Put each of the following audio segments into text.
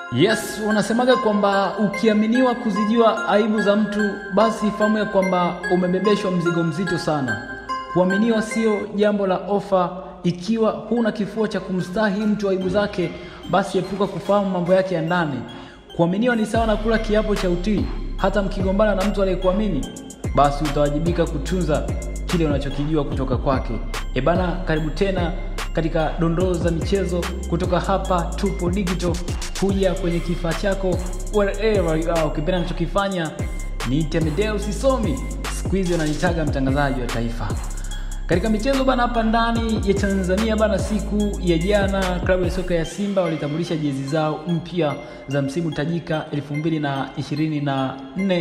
Yes, wanasemaga kwamba ukiaminiwa kuzijua aibu za mtu, basi fahamu ya kwamba umebebeshwa mzigo mzito sana. Kuaminiwa sio jambo la ofa. Ikiwa huna kifua cha kumstahi mtu aibu zake, basi epuka kufahamu mambo yake ya ndani. Kuaminiwa ni sawa na kula kiapo cha utii. Hata mkigombana na mtu aliyekuamini, basi utawajibika kutunza kile unachokijua kutoka kwake. Ebana, karibu tena katika dondoo za michezo kutoka hapa Tupo Digital, kuja kwenye kifaa chako wherever you are. Ukipenda nachokifanya ni Temedeo Sisomi, siku hizi wananitaga mtangazaji wa taifa katika michezo bana. Hapa ndani ya Tanzania bana, siku ya jana klabu ya soka ya Simba walitambulisha jezi zao mpya za msimu tajika 2024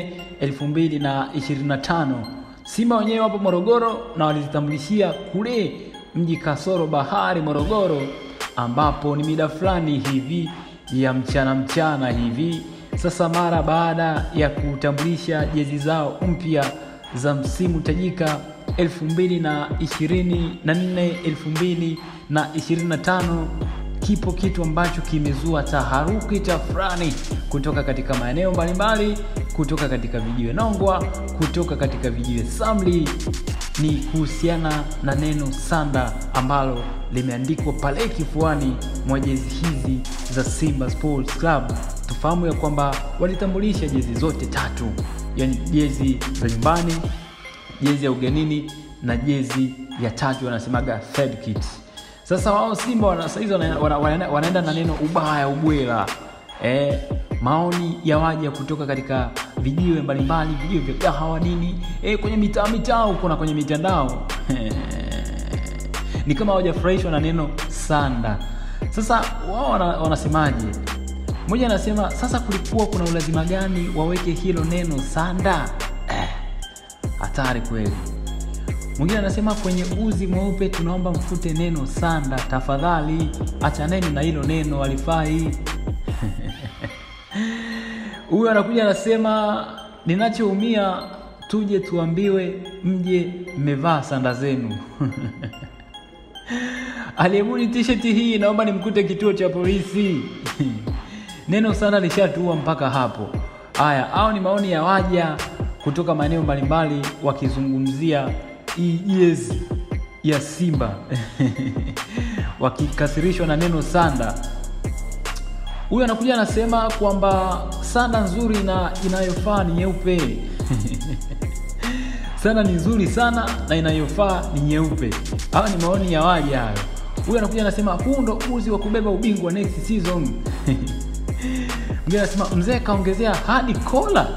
2025. Simba wenyewe wapo Morogoro na walizitambulishia kule mji kasoro bahari Morogoro, ambapo ni mida fulani hivi ya mchana mchana hivi. Sasa mara baada ya kutambulisha jezi zao mpya za msimu tajika 2024 2025, kipo kitu ambacho kimezua taharuki tafrani kutoka katika maeneo mbalimbali, kutoka katika vijiwe Nongwa, kutoka katika vijiwe Samli ni kuhusiana na neno sanda ambalo limeandikwa pale kifuani mwa jezi hizi za Simba Sports Club. Tufahamu ya kwamba walitambulisha jezi zote tatu, yani jezi za nyumbani, jezi ya ugenini na jezi ya tatu, wanasemaga third kit. Sasa wao Simba wana, saizi wana, wana, wana, wanaenda na neno ubaya ubwela eh, maoni ya waja kutoka katika vijiwe mbalimbali, vijiwe vya kahawa nini, eh, kwenye mitaa mitaa huko na kwenye mitandao ni kama hawajafurahishwa na neno sanda. Sasa wao wanasemaje? Mmoja anasema sasa, kulikuwa kuna ulazima gani waweke hilo neno sanda? Hatari eh, kweli. Mwingine anasema kwenye uzi mweupe tunaomba mfute neno sanda tafadhali, achaneni na hilo neno alifai Huyu anakuja anasema, ninachoumia tuje tuambiwe mje mmevaa sanda zenu. Aliyebuni t-shirt hii naomba nimkute kituo cha polisi. Neno sanda lishatua mpaka hapo. Haya, au ni maoni ya waja kutoka maeneo mbalimbali wakizungumzia hii jezi ya Simba wakikasirishwa na neno sanda. Huyu anakuja anasema kwamba sanda nzuri na inayofaa ni nyeupe. Sanda ni nzuri sana na inayofaa ni nyeupe. Hawa ni maoni ya waja hayo. Huyu anakuja anasema huu ndo uzi wa kubeba ubingwa next season. Mwingine anasema mzee kaongezea hadi kola.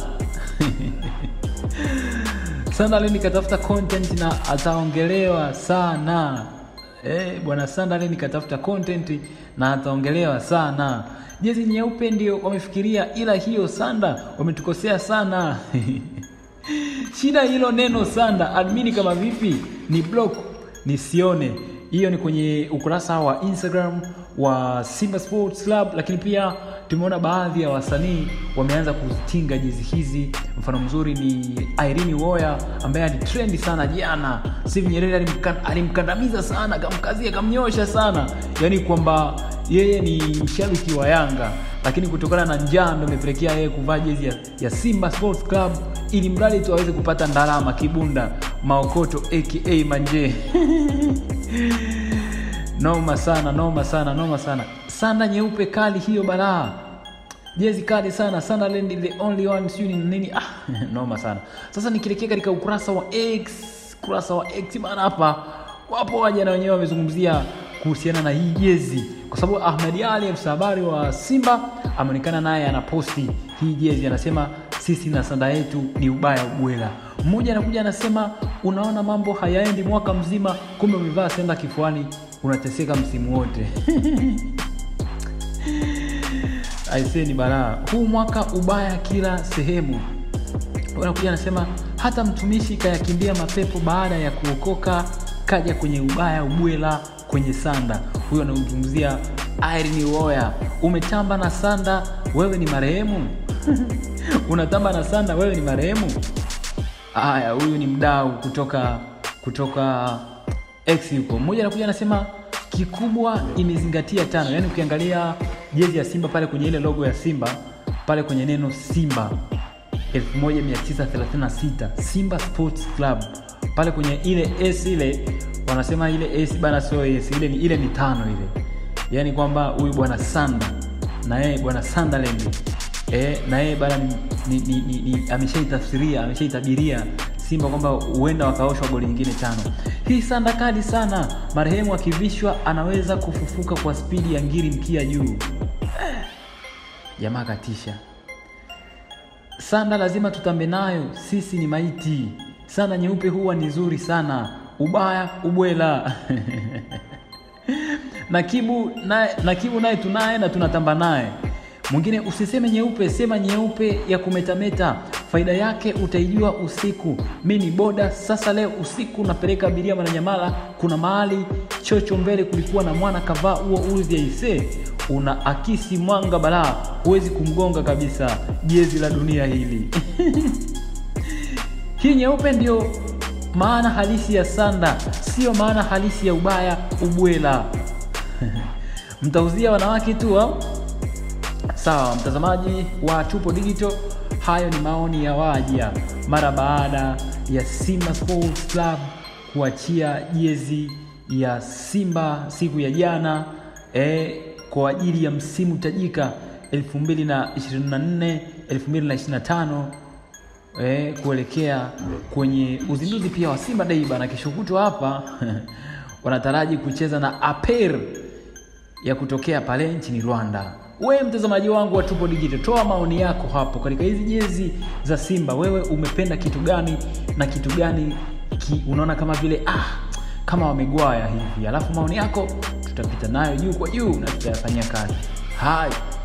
Sanda leo nikatafuta content na ataongelewa sana. Eh, bwana Sanda leo nikatafuta content na ataongelewa sana. Jezi nyeupe ndio wamefikiria, ila hiyo sanda wametukosea sana. Shida hilo neno sanda, admini kama vipi ni block nisione. Hiyo ni kwenye ukurasa wa Instagram wa Simba Sports Club, lakini pia tumeona baadhi ya wasanii wameanza kuzitinga jezi hizi. Mfano mzuri ni Irene Uwoya ambaye alitrendi sana jana. Steve Nyerere alimkandamiza sana, akamkazia, akamnyosha sana, yaani kwamba yeye ni mshabiki wa Yanga, lakini kutokana na njaa ndio imepelekea yeye kuvaa jezi ya, ya Simba Sports Club ili mradi tu aweze kupata ndalama kibunda maokoto aka manje noma sana, noma sana, noma sana. Sanda nyeupe kali hiyo balaa, jezi kali sana sana, lendi the only one, sijui ni nini. Ah, noma sana. Sasa nikielekea katika ukurasa wa X, ukurasa wa X bana, hapa wapo waja na wenyewe wamezungumzia kuhusiana na hii jezi, kwa sababu Ahmed Ali afisa habari wa Simba ameonekana naye anaposti hii jezi, anasema sisi na sanda yetu ni ubaya ubwela. Mmoja anakuja anasema, unaona mambo hayaendi mwaka mzima, kumbe umevaa senda kifuani, unateseka msimu wote aisee, ni balaa huu mwaka, ubaya kila sehemu. Anakuja anasema hata mtumishi kayakimbia mapepo baada ya kuokoka, kaja kwenye ubaya ubwela kwenye sanda. Huyo anazungumzia Irene Uwoya, umetamba na sanda, wewe ni marehemu unatamba na sanda, wewe ni marehemu. Haya, huyu ni mdau kutoka kutoka X huko. Mmoja anakuja anasema kikubwa imezingatia tano, yaani ukiangalia jezi ya Simba pale kwenye ile logo ya Simba pale kwenye neno Simba 1936 Simba Sports Club pale kwenye ile S ile wanasema ile S bana, sio S ile ni ile ni tano ile, yaani kwamba huyu bwana Sanda na yeye bwana Sunderland eh, na yeye bana ni, ni, ni, ni, ni ameshaitafsiria ameshaitabiria Simba kwamba huenda wakaoshwa goli nyingine tano. Hii sanda kali sana, marehemu akivishwa anaweza kufufuka kwa spidi ya ngiri mkia juu. Eh, jamaa katisha. Sanda lazima tutambe nayo, sisi ni maiti. Sanda nyeupe huwa ni nzuri sana, ubaya ubwela Nakibu naye Nakibu naye tunaye na tunatamba naye. Mwingine usiseme nyeupe, sema nyeupe ya kumetameta, faida yake utaijua usiku. Mi ni boda sasa, leo usiku napeleka abiria Mwananyamala. Kuna mahali chocho mbele kulikuwa na mwana kavaa huo uzi aise, una akisi mwanga balaa, huwezi kumgonga kabisa. Jezi la dunia hili hii nyeupe ndio maana halisi ya sanda, sio maana halisi ya ubaya ubwela. Mtauzia wanawake tu au? Sawa, mtazamaji wa Tupo Digital, hayo ni maoni ya waja mara baada ya Simba Sports Club kuachia jezi ya Simba siku ya jana eh, kwa ajili ya msimu tajika 2024 2025 eh, kuelekea kwenye uzinduzi pia wa Simba Day bana, kesho kutwa hapa wanataraji kucheza na APR ya kutokea pale nchini Rwanda. Wewe mtazamaji wangu wa Tupo Digital, toa maoni yako hapo katika hizi jezi za Simba. Wewe umependa kitu gani na kitu gani ki, unaona kama vile ah, kama wamegwaya hivi, alafu maoni yako tutapita nayo juu kwa juu na tutayafanyia kazi. Hai.